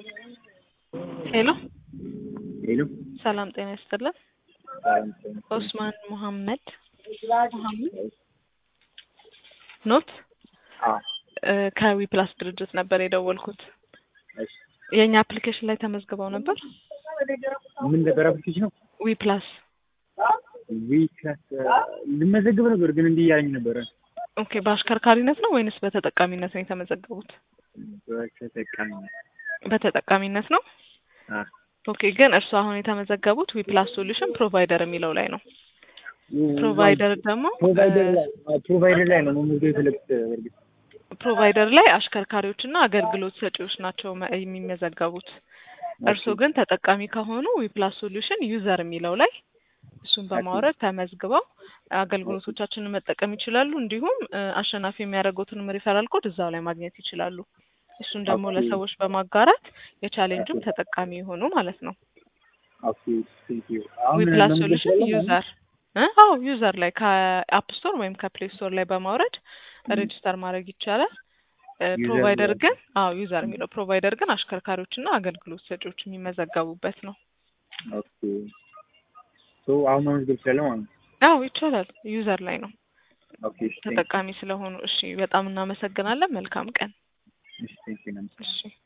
ሄሎ ሄሎ ሰላም ጤና ይስጥልን። ሰላም ጤና ኦስማን ሙሐመድ ሙሐመድ ኖት አዎ እ ከዊ ፕላስ ድርጅት ነበር የደወልኩት። እሺ የእኛ አፕሊኬሽን ላይ ተመዝግበው ነበር። ምን ነበር አፕሊኬሽኑ? ዊ ፕላስ ዊክላስ ልመዘግብ ነበር ግን እንዲህ እያለኝ ነበረ። ኦኬ። በአሽከርካሪነት ነው ወይንስ በተጠቃሚነት ነው የተመዘገቡት? በተጠቃሚነት በተጠቃሚነት ነው። አ ኦኬ። ግን እርሱ አሁን የተመዘገቡት ዊ ፕላስ ሶሉሽን ፕሮቫይደር የሚለው ላይ ነው። ፕሮቫይደር ደግሞ ፕሮቫይደር ላይ ፕሮቫይደር ላይ ነው መመዝገብ የፈለግኩት። በእርግጥ ፕሮቫይደር ላይ አሽከርካሪዎችና አገልግሎት ሰጪዎች ናቸው መ- የሚመዘገቡት። እርስዎ ግን ተጠቃሚ ከሆኑ ዊፕላስ ሶሉሽን ዩዘር የሚለው ላይ እሱን በማውረድ ተመዝግበው አገልግሎቶቻችንን መጠቀም ይችላሉ። እንዲሁም እ፣ አሸናፊ የሚያደርጉትንም ሪፈራል ኮድ እዛው ላይ ማግኘት ይችላሉ። እሱን ደግሞ ኦኬ። ለሰዎች በማጋራት የቻሌንጅም ተጠቃሚ የሆኑ ማለት ነው። ኦኬ ቴንክ ዩ። አሁን ዊፕላስ መመዝገብ ሶሉሽን እችላለሁ? ዩዘር እ? አዎ ዩዘር ላይ ከአፕ ስቶር ወይም ከፕሌይ ስቶር ላይ በማውረድ ሬጅስተር ማድረግ ይቻላል። እ፣ ዩዘር ፕሮቫይደር ላይ- ግን አዎ ዩዘር የሚለው ፕሮቫይደር ግን አሽከርካሪዎችና አገልግሎት ሰጪዎች የሚመዘገቡበት ነው። ኦኬ ሶ አሁን መመዝገብ እችላለሁ ማለት ነው። አዎ ይቻላል። ዩዘር ላይ ነው ኦኬ እሺ ቴንክ ተጠቃሚ ስለሆኑ። እሺ በጣም እናመሰግናለን። መልካም ቀን። እሺ ቴንክ ዩ። እሺ